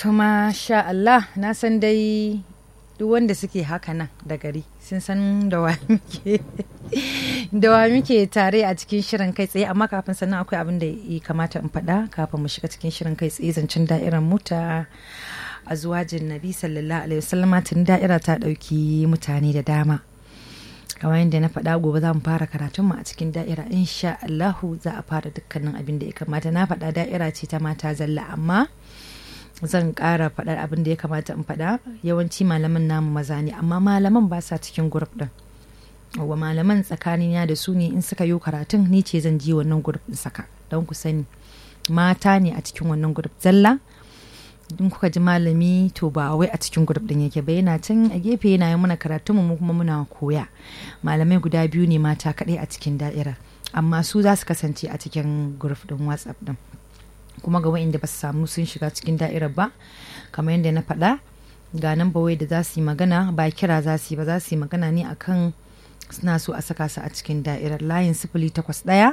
To masha Allah na san dai duk wanda suke haka nan da gari sun san da wa muke da wa muke tare a cikin shirin kai tsaye amma kafin sannan akwai abin da ya kamata in faɗa kafin mu shiga cikin shirin kai tsaye zancen da'irar mota a zuwajin nabi sallallahu alaihi wasallam tun da'ira ta ɗauki mutane da dama kamar yadda na faɗa gobe za mu fara karatunmu a cikin da'ira insha Allahu za a fara dukkanin abin da ya kamata na faɗa da'ira ce ta mata zalla amma zan ƙara faɗar abin da ya kamata in faɗa yawanci malaman namu maza ne amma malaman ba sa cikin grup ɗin wa malaman tsakanina da su ne in suka yi karatun ni ce zan ji wannan grup ɗin saka don ku sani mata ne a cikin wannan grup zalla in kuka ji malami to ba wai a cikin grup ɗin yake ba yana can a gefe yana yi mana karatun mu kuma muna koya malamai guda biyu ne mata kaɗai a cikin da'ira amma su za su kasance a cikin grup ɗin whatsapp ɗin kuma ga wa'inda ba su samu sun shiga cikin da'irar ba kamar yadda na faɗa ga nan bawai da za su yi magana ba kira za su yi ba za su yi magana ne akan suna so a saka su a cikin da'irar layin sifili takwas ɗaya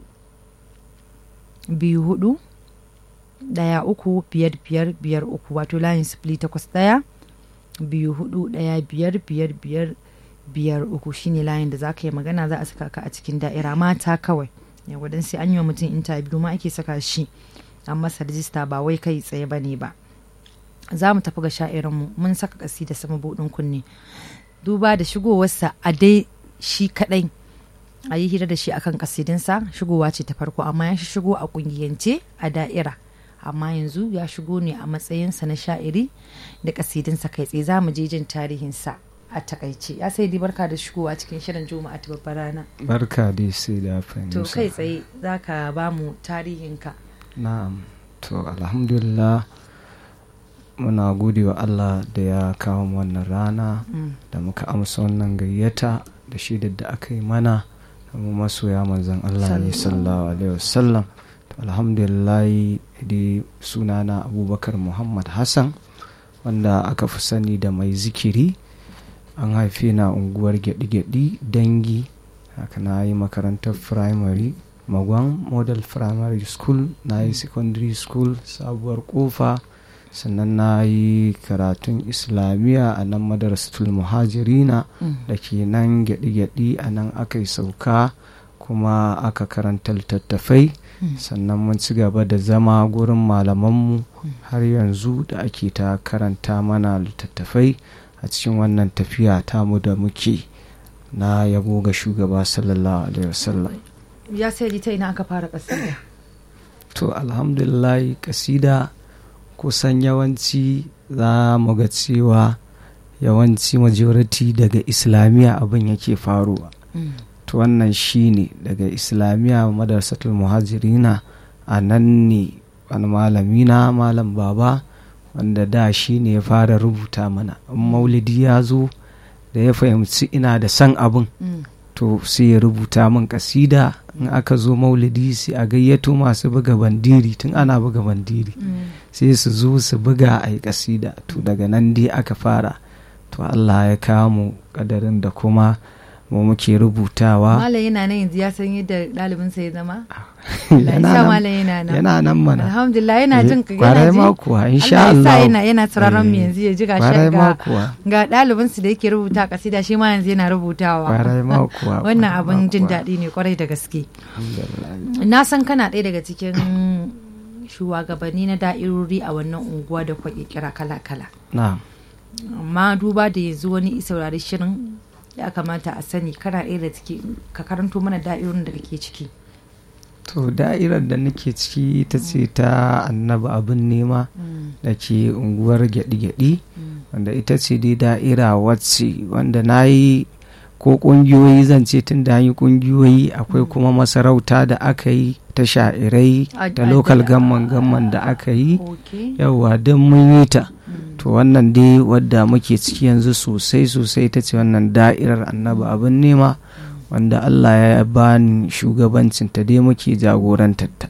biyu hudu ɗaya uku biyar biyar biyar uku wato layin sifili takwas ɗaya biyu hudu ɗaya biyar biyar biyar biyar uku shine layin da za ka yi magana za a saka ka a cikin da'ira mata kawai yawa don sai an yi wa mutum intabiyu ma ake saka shi an masa rijista ba wai kai tsaye ba ne ba za mu tafi ga sha'irinmu mun saka kasi da sama buɗin kunne duba da shigowarsa a dai shi kaɗai a yi hira da shi akan kasidinsa shigowa ce ta farko amma ya shigo a ƙungiyance a da'ira amma yanzu ya shigo ne a matsayinsa na sha'iri da kasidinsa kai tsaye za mu je jin tarihinsa a takaice ya sai di barka da shigowa cikin shirin juma'a ta babbar rana barka dai sai da to kai tsaye za ka ba mu tarihinka na'am to alhamdulillah muna gode wa allah da ya kawo mu wannan rana da muka amsa wannan gayyata da shi da aka yi mana da mu masoya manzon allah ne sallallahu alaihi wasallam to alhamdulillah dai sunana abubakar muhammad hassan wanda aka fi sani da mai zikiri an haife na unguwar gyaɗi-gyaɗi dangi haka na yi makarantar firamare magwan model primary school na yi secondary school sabuwar kofa sannan na yi karatun islamiyya a nan madarasatul muhajirina da ke nan gyaɗi-gyaɗi a nan aka yi sauka kuma aka karanta littattafai sannan mun ci gaba da zama gurin malamanmu har yanzu da ake ta karanta mana littattafai a cikin wannan tafiya tamu da muke na yabo ga shugaba sallallahu alaihi wasallam ya sai ta ina aka fara kasida to alhamdulillah kasida kusan yawanci za mu ga cewa yawanci majority daga islamiyya abin yake faruwa to wannan shi ne daga islamiyya madarsatul muhajirina a nan ne wani malami na malam baba wanda da shi ne ya fara rubuta mana maulidi ya zo da ya fahimci ina da san abin to sai ya rubuta min kasida in aka zo maulidi sai a gayyato masu buga bandiri tun ana buga bandiri sai su zo su buga a yi kasida to daga nan dai aka fara to allah ya kawo mu kadarin da kuma mu muke rubutawa malam yana nan yanzu ya san yadda ɗalibinsa ya zama yana yana nan yana nan mana alhamdulillah yana jin ka kwarai yana ma ji kuwa insha Allah ya sa Allah yana yana sauraron mu yanzu ya ji ga kwarai ma ga kuwa ga ɗalibinsu da yake rubuta kasida shi ma yanzu yana rubutawa kwarai ma kuwa wannan kwarai ma abin jin kuwa. daɗi ne kwarai da gaske Alhamdulillah. na san kana ɗaya daga cikin shugabanni na da'irori a wannan unguwa da kwa kira kala-kala na'am amma duba da yanzu wani saurari shirin ya kamata a sani kana ɗaya da ciki ka karanto mana da'irorin da kake ciki to da'irar da nake ciki ita ce ta annabi abin nema da ke unguwar gyaɗi-gyaɗi wanda ita ce dai da'ira wacce wanda na yi ko ƙungiyoyi zan ce tun da an yi ƙungiyoyi akwai kuma masarauta da aka yi ta sha'irai A- da a- lokal da- gamman gamman da aka yi ok yauwa don mun yi ta to wannan dai wadda muke ciki yanzu sosai sosai ta ce wannan da'irar annabi abin nema wanda Allah ya bani shugabancin ta dai muke jagorantar ta